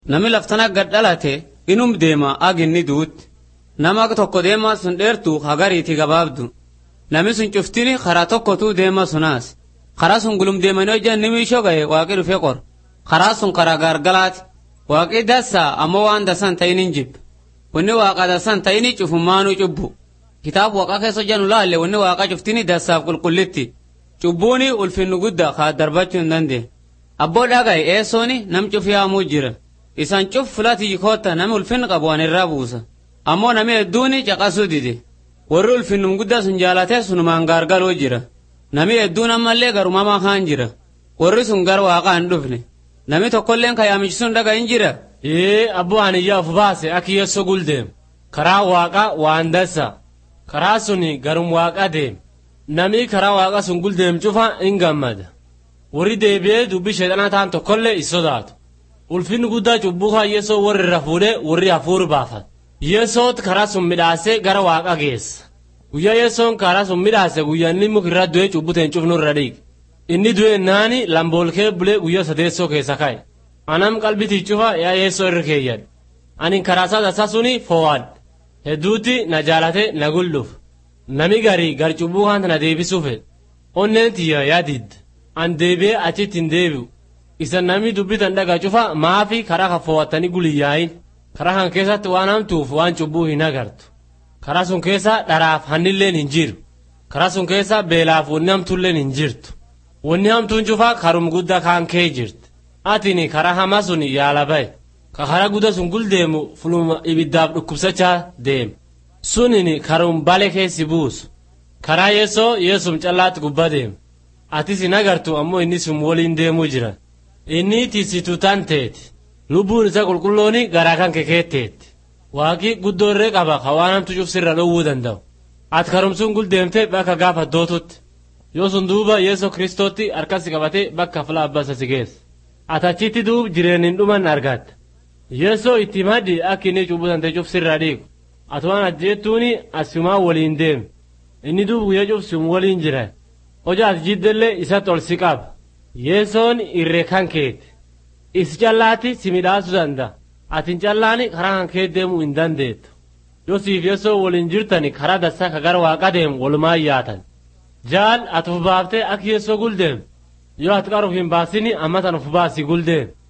Nami laftana gad dhalate inum deema ag inni duutti. Nama tokko deemaa sun dheertu hagariiti gabaabdu. Nami sun cuftini karaa tokkotuu deema sunaas. Karaa sun gulum deemanii hojjan nimi ishoo gahe waaqii dhufe qor. Karaa sun karaa gargalaati. Waaqii dassaa ammoo waan dasan ta'in hin jibbe. Wanni waaqa dasan ta'ini cufummaanuu cubbu. Kitaaba waaqa keessa hojjannu laalle wanni waaqa cuftini dassaaf qulqullitti. Cubbuuni ulfinnu guddaa kaa darbachuu hin dandeenye. Abboo dhagaye eessooni nam cufi haamuu jira. Isaan cuf filati koota nami ulfinni qabu waan irraa buusa. Ammoo nami hedduuni caqasuu dide. Warri ulfinnum guddaa sun jaalatee sunumaan gaargaluu jira. Nami hedduun ammallee garumamaa kaan jira. Warri sun gar waaqaa hin dhufne. Nami tokkolleen kayaamichi sun dhaga hin jira. Ee abboo haniyyaa of baase akka yeessoo guldeem. Karaa waaqa waan dassa. Karaa suni garum waaqa deem. Namni karaa waaqa sun guldeem cufa hin gammada. Warri deebi'ee dubbii sheexanaa ta'an tokkollee is sodaatu. Ulfinni guddaa cubbuu kan yeessoo warri irra fuudhee warri hafuuri baafata. Yeessoot karaa sun midhaasee gara waaqa geessa. Guyyaa yeessoon karaa sun midhaase guyyaa inni mukirra du'ee cubbuteen cufnu irra dhiiga. Inni du'e naani lamboolkee bulee guyyaa sadeessoo keessa ka'e. Anam qalbitii cufa yaa yeessoo irra keeyyadhe. Ani karaa isaa tasaa suni foo'adhe. Hedduutti na jaalate na gulluuf. Nami garii gar cubbuu kaanta na deebisuu fedhe. Onneen tiyya yaa didde. An deebi'ee achitti hin deebi'u. Isa namni dubbitan dhaga cufa maafi karaa kan foo'attanii guliyyaayin. Karaa kan keessatti waan hamtuuf waan cubbuu hin agartu. Karaa sun keessa dharaaf hannilleen hin jiru. Karaa sun keessa beelaaf wanni hamtuulleen hin jirtu. Wanni hamtuun cufaa karum guddaa kaan kee jirti. Atini karaa hamaa sun yaala bahe. Ka karaa guddaa sun guldeemu fuluma ibiddaaf dhukkubsachaa deema. Sunini karum bale keessi buusu. Karaa yeessoo yeessum callaatti gubbaa deema. Atis hin agartu ammoo inni sun waliin deemuu jira. Inni tiisituu tan teeti. Lubbuun isa qulqullooni garaa kan kekeetteetti. Waaqi guddoo irree qaba ka waan hamtu cufsirra dhowwuu danda'u. Ati karumsuun guldeemtee bakka gaafa dootutti. Yoo sun duuba Yeesoo Kiristootti harkasi qabatee bakka fila abbasa si geessa. Ati achitti duub jireen hin dhuman argatta. Yeesoo itti maddi akka inni cubbuu tante cufsirra dhiigu. Ati waan ajjeettuuni asumaa waliin deemi. Inni duub guyyaa cufsum waliin jira. Hoja ati jiddellee isatti ol si qaba. Yeesoon irree kan keeti. Isi callaatti si midhaasuu danda'a. Atin callaani karaa kan kee deemuu hin dandeettu. Yoo siif yeessoo waliin jirtani karaa dassaa ka gara waaqa deemu walumaa yaatan. Jaal ati uf baaftee akka yeessoo guldeem. Yoo ati qaruuf hin baasini amma tan uf baasi guldeem.